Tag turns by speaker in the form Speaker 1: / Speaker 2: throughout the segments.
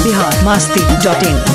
Speaker 1: Bihar Masti dot in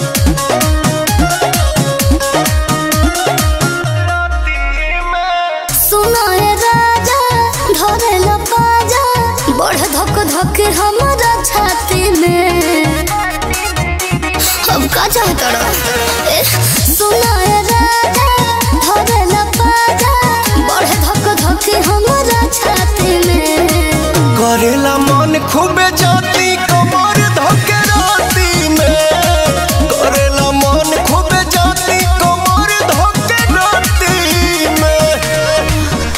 Speaker 2: सुनाए राजा धरे लपाजा बढ़ धक धक हमारा छाती में अब का चाहता रहो सुनाए राजा धरे लपाजा बढ़ धक धक हमारा छाती में
Speaker 3: करेला मन खूबे जाती कमर धके राती में करेला मन खूबे जाती कमर धके राती में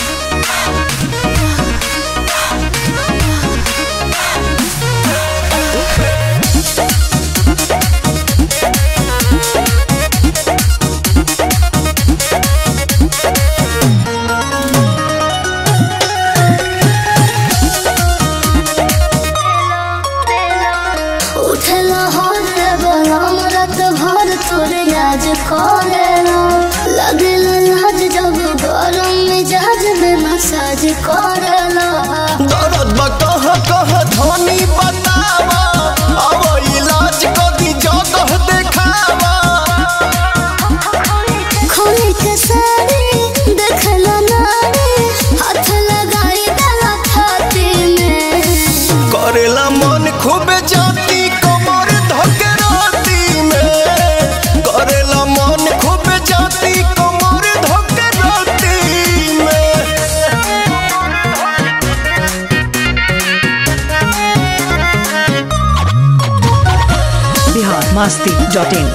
Speaker 2: उठला हाथ बलम रत भर तोरे याद करेला लगल लाज जब गरम मिजाज में मसाज करेला
Speaker 3: दर्द बा कह कह धनी बतावा अब इलाज कदी जगह देखावा
Speaker 2: खोली के साड़ी देखला नारी हाथ लगाई गला छाती में
Speaker 3: करेला मन खूबे जाती कमर धके राती में करेला मन खूबे जाती कमर धके राती में
Speaker 1: बिहार मस्ती डॉट इन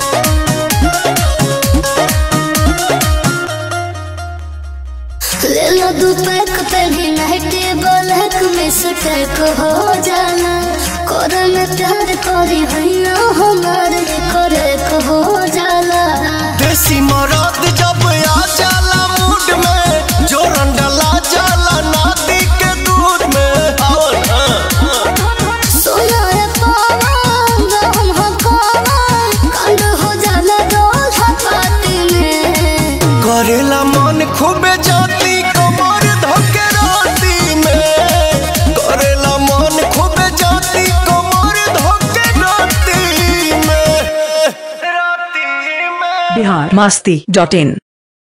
Speaker 2: ले लो दू पैक पहले नाइटे ब्लैक में सटैक हो जाना कर में प्यार करी हैया हमारे करे हो जाला
Speaker 3: देसी मरद जब आ जाला मूड में जोरन डला जाला नाती के दूध में आओ ना
Speaker 2: सोना रे पावा हम हकावा कंड हो जाला डोल हपाती में
Speaker 3: करेला मन खूबे जाती कमर धके राती में करेला मन खूबे जाती कमर धके राती में राती में
Speaker 1: बिहार मस्ती डॉट इन